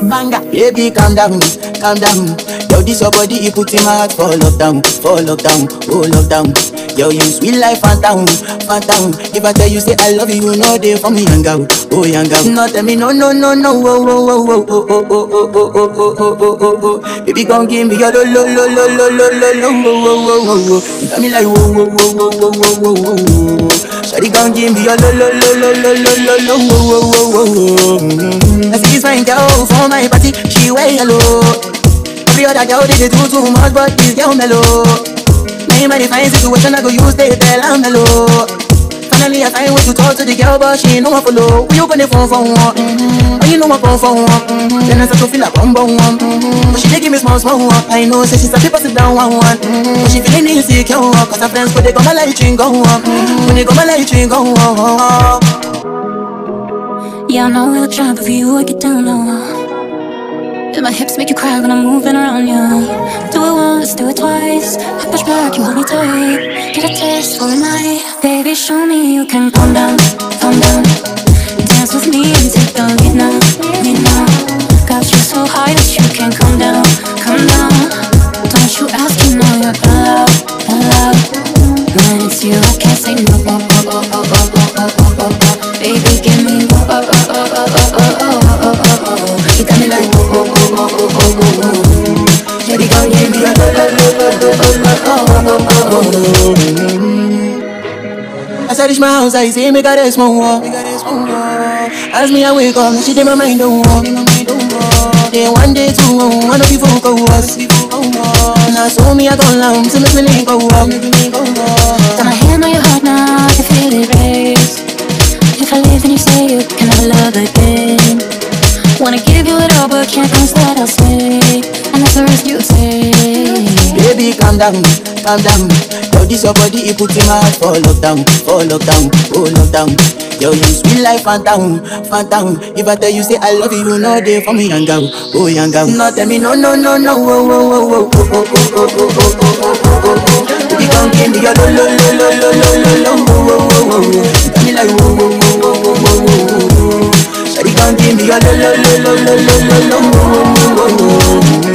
Banga. Baby, calm down, calm down. Yo, this your body, you put in my heart for lockdown, for lockdown, oh lockdown. Yo, you sweet life, phantom, phantom. If I tell you say I love you, you know they for me young girl, oh young girl. No tell me no, no, no, no, oh, oh, oh, oh, oh, oh, oh, oh, oh, oh, oh, oh, oh, oh, oh. Baby, come give me your lo, lo, lo, lo, lo, lo, lo, lo, oh, oh, oh, oh, oh. You got me like whoa, whoa, whoa, whoa, whoa, whoa, whoa, whoa. Shawty, come give me your lo, lo, lo, lo, lo, lo, lo, lo, oh, oh, oh, oh, oh. I see this fine girl for my party, she wear yellow. Every other girl they, they do too much, but this girl mellow. Now in my fine situation, I go use they tell I'm mellow. Finally, I find way to talk to the girl, but she ain't no one follow. Who you gonna phone for one? Mm-hmm. Oh, you know my phone for one. Mm-hmm. Then I start to feel like bum bum one. Mm-hmm. But she dey give me small small one. I know, say she's a people sit down one one. Mm-hmm. But she feeling insecure, cause her friends go they go my light ring go on. Mm-hmm. When they go my light ring go on. Yeah, I know we look shy, but for you I get down low. And my hips make you cry when I'm moving around you. Do it once, do it twice. I push back, you hold me tight. Get a taste for a night, baby. Show me you can calm down, calm down. Dance with me and take the lead now, lead now. Got you so high that you can't come down, come down. Don't you ask, you know you're allowed, allowed. When it's you, I can't say no. Oh, oh, oh, oh, oh, oh, oh, oh, oh. Baby, give me oh, oh, oh, oh, oh, oh, oh, oh, oh, oh, oh. You got me like oh, oh, oh, oh, oh, oh, oh, oh. Baby, girl, give me a lo, lo, lo, lo, lo, lo, oh, oh, oh, oh, oh. As I reach my house, I see me got a small wall. As me I wake up, she did my mind don't walk. Then one day two, one of you folk go us. Now so me I go long, so make me link go up. Got my hand on your heart now, I can feel it race. If I leave, then you say you can never love again. Wanna give you it all, but can't promise that I'll stay. And that's the risk you take. Baby, calm down, calm down. Yo, this your body, you put in my heart for lockdown, for lockdown, oh lockdown. Yo, you sweet life, phantom, phantom. If I tell you say I love you, you know they for me young girl, oh young girl. No tell me no, no, no, no, oh, oh, oh, oh, oh, oh, oh, oh, oh, oh, oh, oh, oh, oh. Baby, come give me your lo, lo, lo, lo, lo, lo, lo, lo, oh, oh, oh, oh, oh. You got me like whoa, whoa, whoa, whoa, whoa, whoa, whoa, whoa. Shawty, come give me your lo, lo, lo, lo, lo, lo, lo, lo, oh, oh, oh, oh, oh.